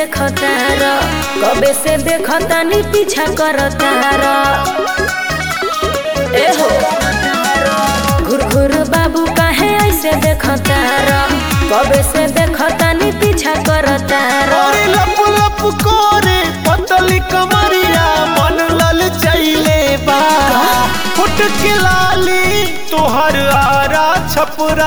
देखतार कबे से देखतानी पीछा करतार एहो घुर घुर बाबू काहे ऐसे देखतार कबे से देखतानी पीछा करतार अरे लप लप करे पतली कमरिया मन लल चैले बा फुट के लाली तोहर आरा छपरा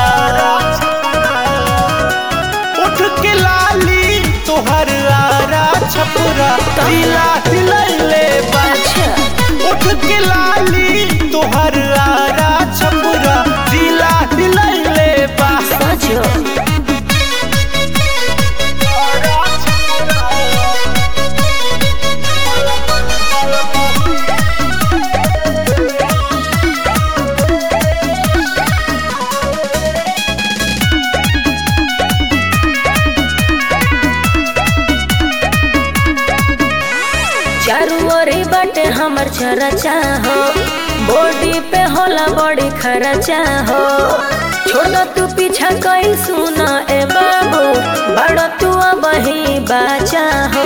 उठ के लाली तोहर आरा छपरा दिला हिलैले बा उठ के लाली तोहर आरा छपरा दिला हिलैले बा सचो चारू ओरी बाटे हमर चरचा हो बॉडी पे होला बड़ी खर्चा हो छोड़ तू पीछा कई सुना ए बाबू बड़ तू अब ही बाचा हो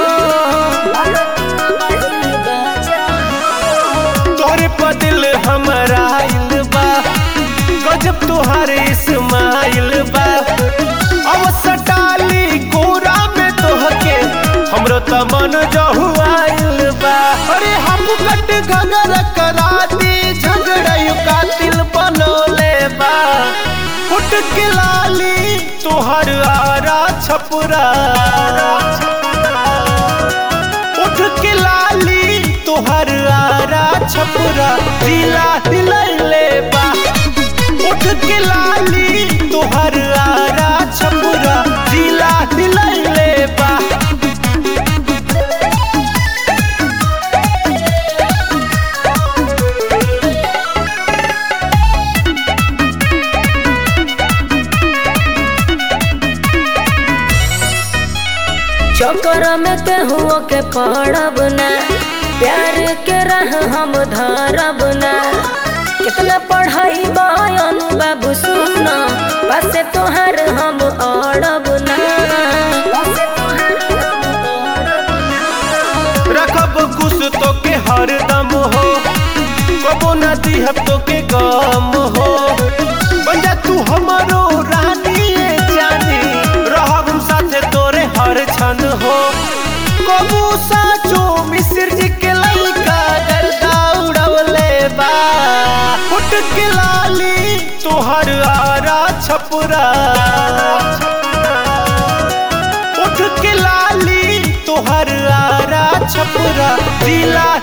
तोरे पदिल हमारा आइल बा गजब तुहारे इस्माइल बा अब सटाली कोरा में तोहके हमरो त मन जहुआइल बा अरे हम कट घगर करा दी झगड़ायु कातिल बनोले बा फुट के लाली तोहर आरा छपुरा उठ के लाली तोहर आरा छपुरा दिला हिलैले बा उठ के लाली तोहर आरा छपुरा दिला हिलैले बा चक्कर में केहुओ के पड़ब ना प्यार के राह हम धरब ना कितना पढ़ाई बयन बाबू सुना पासे तोहार हम अड़ब ना रखब कुछ तो के हरदम हो कबो न दिहब तो के गम हो बन जा तू हमारो रानी ए जानी रहब हम साथे तोरे हर क्षण हो कबू साचो मिस्र जी के लइका गर्दा उड़वले बा फुट के लाली तोहर आरा छपुरा उठ के लाली तोहर आरा छपुरा दिला